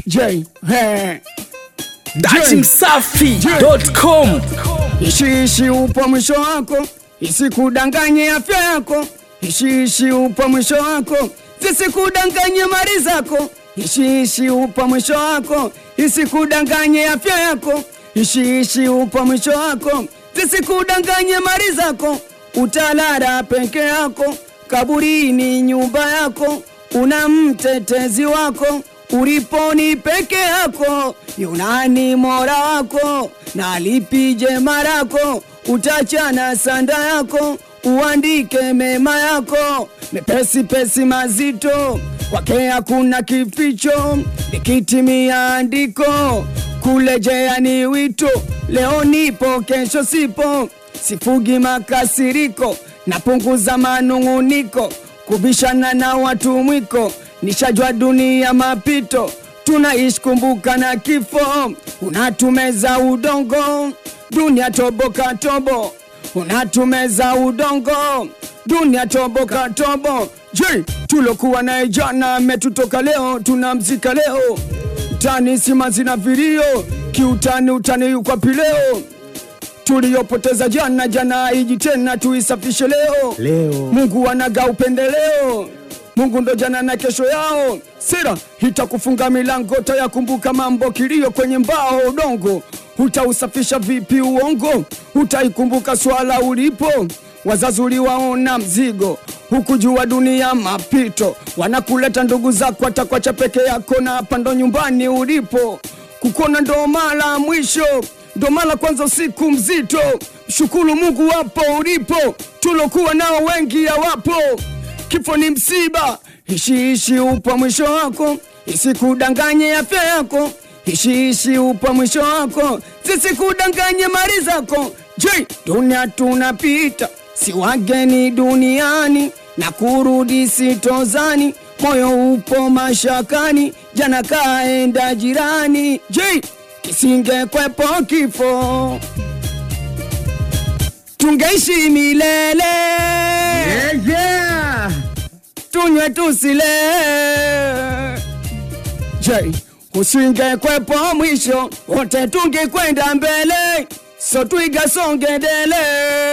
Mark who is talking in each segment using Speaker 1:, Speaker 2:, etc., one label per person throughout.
Speaker 1: J he
Speaker 2: datimsafi.com
Speaker 1: Ishiishi upo mwisho wako, isikudanganye afya yako. Ishiishi upo mwisho wako, zisikudanganye mali zako. Ishiishi upo mwisho wako, isikudanganye afya yako. Ishiishi upo mwisho wako, zisikudanganye mali zako. Utalala peke yako, kaburini nyumba yako, una mtetezi wako uliponi peke yako, yunani mora wako na lipije marako, utachana sanda yako, uandike mema yako, mepesi pesi mazito, kwake hakuna kificho, likitimia andiko, kulejea ni wito, leo nipo kesho sipo, sifugi makasiriko, napunguza manung'uniko, kubishana na watu mwiko nishajua dunia mapito, tunaishi kumbuka na kifo, unatumeza udongo, dunia toboka tobo, unatumeza udongo, dunia toboka tobo. Je, tulokuwa naye jana ametutoka leo, tunamzika leo, tani sima zina vilio, kiutani utani yukwapi leo tuliyopoteza jana jana haiji tena, tuisafishe leo.
Speaker 2: Leo.
Speaker 1: Mungu anaga upendeleo, Mungu ndo jana na kesho yao. Sira itakufunga milango, tayakumbuka mambo kilio kwenye mbao udongo. Utausafisha vipi uongo? Utaikumbuka swala ulipo wazazi uliwaona mzigo, hukujua dunia mapito. Wanakuleta ndugu zako, atakwacha peke yako, na hapa ndo nyumbani ulipo. Kukona ndo mara mwisho ndo mara kwanza usiku mzito. Shukuru Mungu wapo ulipo, tulokuwa nao wengi hawapo. Kifo ni msiba, ishiishi upo mwisho wako, isikudanganye afya yako. Ishiishi upo mwisho wako, zisikudanganye mali zako. Je, dunia tunapita, si wageni duniani na kurudi sitozani, moyo upo mashakani, jana kaenda jirani. Je, kisingekwepo kifo tungeishi milele
Speaker 2: yeah, yeah.
Speaker 1: tunywe tusile. Je, usingekwepo mwisho wote tungekwenda mbele, so twiga songedele.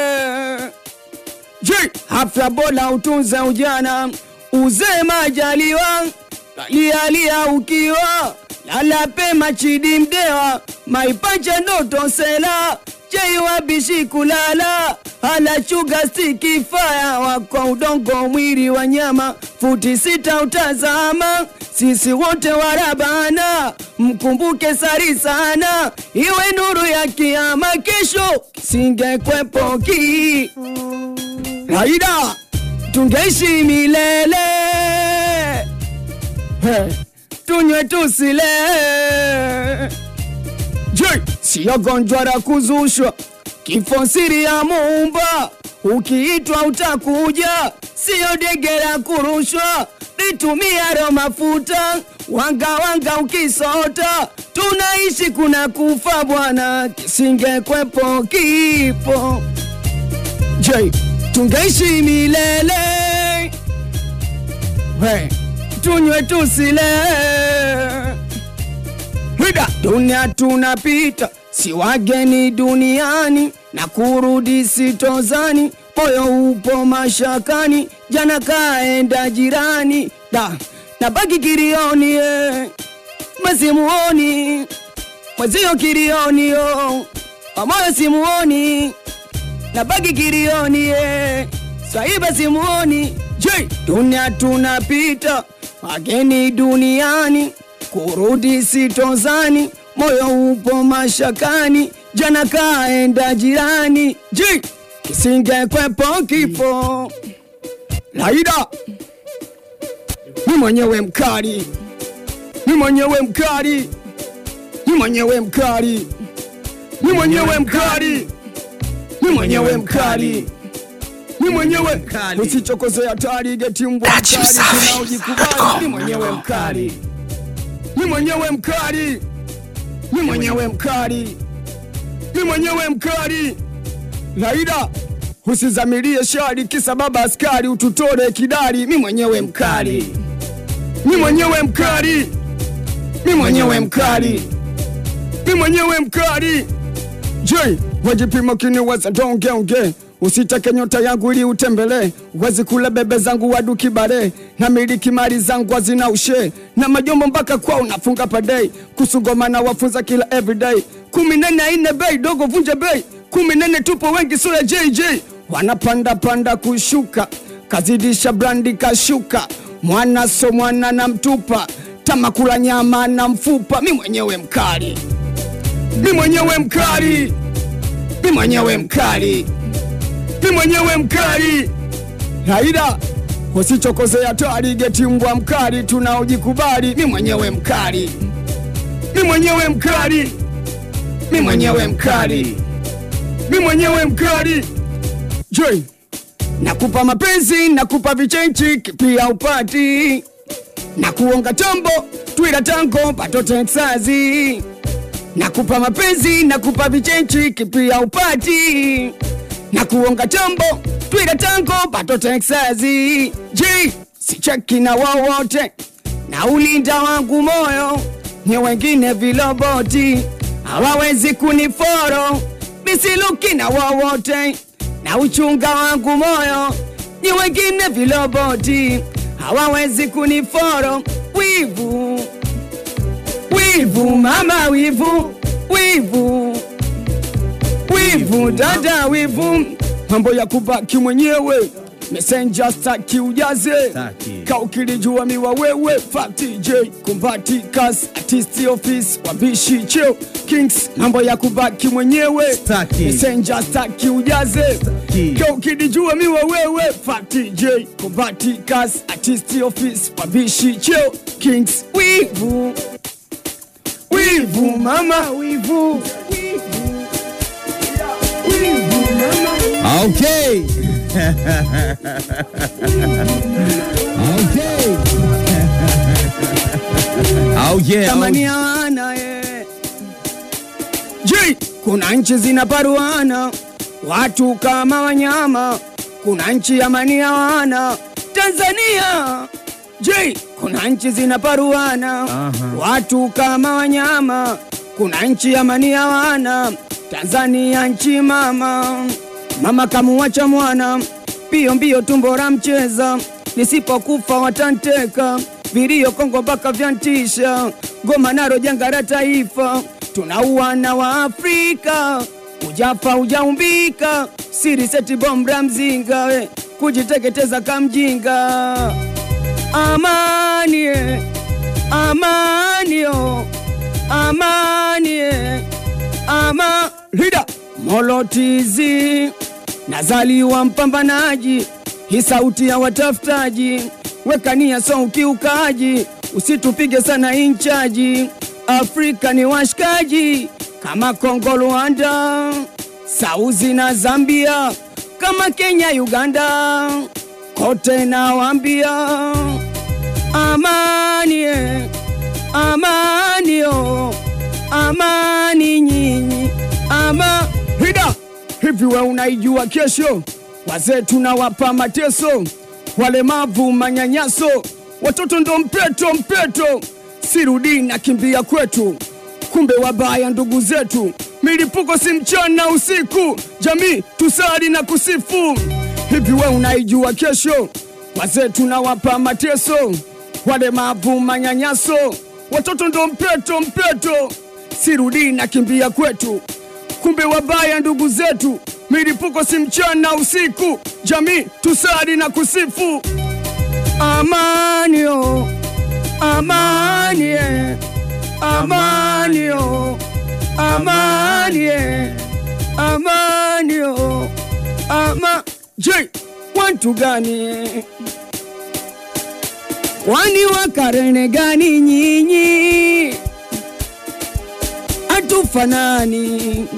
Speaker 1: Je, afya bora utunze ujana, uzee majaliwa, lialia ukiwa lala pema chidi mdewa, maipacha ndoto sela cheiwabishi kulala ala chuga stiki faya wako udongo mwili wa nyama futi sita utazama sisi wote warabana mkumbuke sari sana iwe nuru ya kiama kesho singekwepo ki raida tungeishi milele hey, tunywe tusile Je, siyo gonjwa la kuzushwa, kifo siri ya Muumba, ukiitwa utakuja, siyo dege la kurushwa, litumia ro mafuta, wanga wanga ukisota, tunaishi kuna kufa bwana, kisingekwepo kifo. Je, tungeishi milele? We, tunywe tusile Hida, dunia tunapita, si wageni duniani na kurudi sitozani, moyo upo mashakani, jana kaenda jirani, da nabaki kirioni eh, masimuoni mwezio kirioni yo, pamoyo simuoni, nabaki kirioni eh, swaiba simuoni. Je, dunia tunapita, wageni duniani kurudi sitozani, moyo upo mashakani, jana kaenda jirani. Je, kisingekwepo kifo? Laida, ni mwenyewe mkali, ni mwenyewe mkali, ni mwenyewe mkali, ni mwenyewe mkali, ni mwenyewe mkali ni mwenyewe
Speaker 2: Mkali.
Speaker 1: usichokoze hatari geti mbwa mkali tunaojikubali ni mwenyewe mkali ni mwenyewe mkali ni mwenyewe mkali ni mwenyewe mkali laida usizamilie shari kisa baba askari ututore kidari mi mwenyewe mkali mi mwenyewe mkali mi mwenyewe mwenyewe mkali, mi mwenyewe mkali. Je, wajipima kiniweza dongeonge usitake nyota yangu ili utembelee, wezi kula bebe zangu waduki bare na miliki mali zangu hazina ushe na majombo mpaka kwao nafunga padei kusugoma na wafunza kila everyday kumi nene aine bei dogo vunje bei kumi nene tupo wengi sura JJ wanapanda panda kushuka kazidisha brandi kashuka mwana so mwana na mtupa tamakula nyama na mfupa mi mwenyewe mkali mi mwenyewe mkali mi mwenyewe mkali mi mwenyewe mkali Raila usichokozea twali geti mbwa mkali tunaojikubali mi mwenyewe mkali mi mwenyewe mkali mi mwenyewe mkali mi mwenyewe mkali Joy nakupa mapenzi nakupa vichenchi pia upati na kuonga tombo twila tango pato Texazi nakupa mapenzi nakupa vichenchi pia upati na kuonga tombo twila tango pato Texazi J sicheki na wowote na ulinda wangu moyo ni wengine viloboti hawawezi kuniforo bisiluki na wowote na uchunga wangu moyo ni wengine viloboti hawawezi kuniforo wivu wivu mama wivu wivu wivu dada wivu mambo ya kubaki mwenyewe messenger staki ujaze
Speaker 2: Staki.
Speaker 1: kaukilijua miwa wewe fakti j kumbati kas artist office wabishi cheo kings mambo ya kubaki mwenyewe
Speaker 2: Staki.
Speaker 1: messenger staki ujaze
Speaker 2: Staki.
Speaker 1: kaukilijua miwa wewe fakti j kumbati kas artist office wabishi cheo kings wivu wivu mama wivu wivu mama
Speaker 2: Okay. okay. oh yeah.
Speaker 1: thamani ya wana ye. Je, kuna nchi zinaparuana watu kama wanyama, kuna nchi amani ya wana Tanzania. Je, kuna nchi zinaparuana
Speaker 2: Aha.
Speaker 1: watu kama wanyama, kuna nchi amani ya wana Tanzania, nchi mama. Mama kamuwacha mwana mbio mbio, tumbo la mcheza, nisipokufa watanteka vilio Kongo mpaka vyantisha, Goma naro janga la taifa, tunauana wa Afrika, ujafa ujaumbika, siri seti bombra mzinga, we kujiteketeza kamjinga. Amani, eh, amani, oh, amani, eh, ama lida molotizi nazaliwa mpambanaji, hii sauti ya watafutaji, wekania so ukiukaji, usitupige sana inchaji. Afrika ni washikaji kama Kongo, Rwanda, Sauzi na Zambia, kama Kenya, Uganda, kote nawambia amani, eh, amani, oh, amani nyinyi ama hida hivi, we unaijua kesho? Wazee tunawapa mateso, walemavu manyanyaso, watoto ndo mpeto mpeto, sirudi na kimbia kwetu, kumbe wabaya ndugu zetu, milipuko si mchana usiku, jamii tusali na kusifu. Hivi we unaijua kesho? Wazee tunawapa mateso, walemavu manyanyaso, watoto ndo mpeto mpeto, sirudi na kimbia kwetu, kumbe wabaya ndugu zetu, milipuko si mchana usiku, jamii tusali na kusifu. Amani oh, amani eh, amani oh, amani eh, amani oh, ama je, watu gani kwani wakarene gani nyinyi? Hatufanani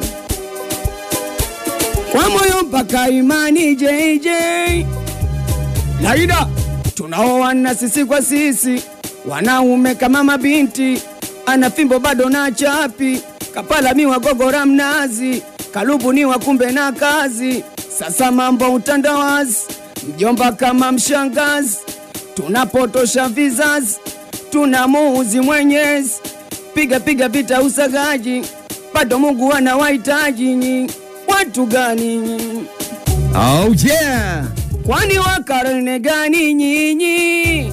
Speaker 1: kwa moyo mpaka imani JJ Laida, tunaoana sisi kwa sisi, wanaume kama mabinti, ana fimbo bado na chapi, kapala miwa gogora mnazi, kalubu ni wakumbe na kazi. Sasa mambo utandawazi, mjomba kama mshangazi, tunapotosha vizazi, tunamuuzi Mwenyezi, piga piga vita usagaji, bado Mungu anawahitaji nyi. Watu gani nyinyi?
Speaker 2: Oh yeah.
Speaker 1: Kwani wa karne gani nyinyi?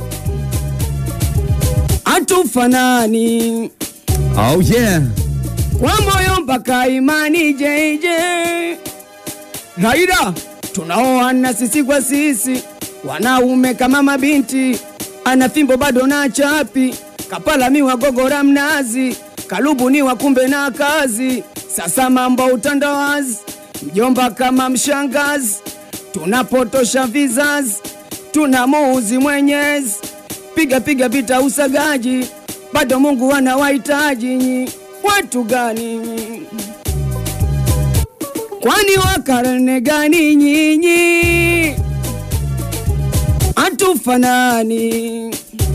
Speaker 1: Hatufanani
Speaker 2: Oh yeah.
Speaker 1: kwa moyo mpaka imani JJ. Raida, tunaoana sisi kwa sisi, wanaume kama mabinti, ana fimbo bado na chapi, kapala miwa gogora mnazi, kalubu ni wakumbe na kazi. Sasa mambo utandawazi, mjomba kama mshangazi, tunapotosha vizazi, tunamuuzi Mwenyezi, piga piga vita usagaji, bado Mungu anawahitaji nyi. Watu gani nyi? Kwani wa karne gani nyinyi? Hatufanani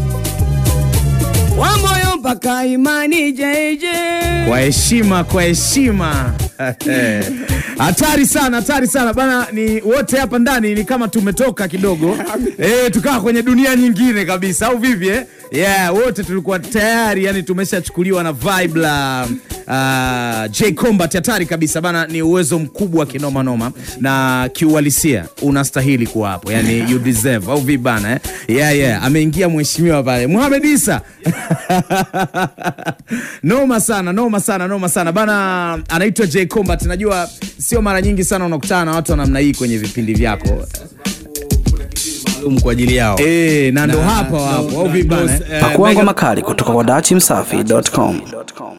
Speaker 1: wa moyo mpaka imani JJ.
Speaker 2: Kwa heshima, kwa heshima. Hatari sana, hatari sana bana. Ni wote hapa ndani ni kama tumetoka kidogo eh, tukawa kwenye dunia nyingine kabisa, au vipi eh? Yeah, wote tulikuwa tayari yani tumeshachukuliwa na vibe la uh, J Combat. Hatari kabisa bana, ni uwezo mkubwa kinoma noma, na kiuhalisia unastahili kuwa hapo, yani you deserve, au vipi bana eh? Yeah, yeah, ameingia mheshimiwa pale Mohamed Isa noma sana, noma sana, noma sana bana, anaitwa J Combat. Najua sio mara nyingi sana unakutana na watu wa namna hii kwenye vipindi vyako
Speaker 3: maalum kwa ajili yao.
Speaker 2: eh, na ndo
Speaker 3: Na-
Speaker 2: hapa wapo, au
Speaker 3: na-
Speaker 2: vipi bana
Speaker 3: na-
Speaker 2: eh?
Speaker 3: eh,
Speaker 4: Pakua
Speaker 3: Mega-
Speaker 4: ngoma kali kutoka kwa dachimsafi.com.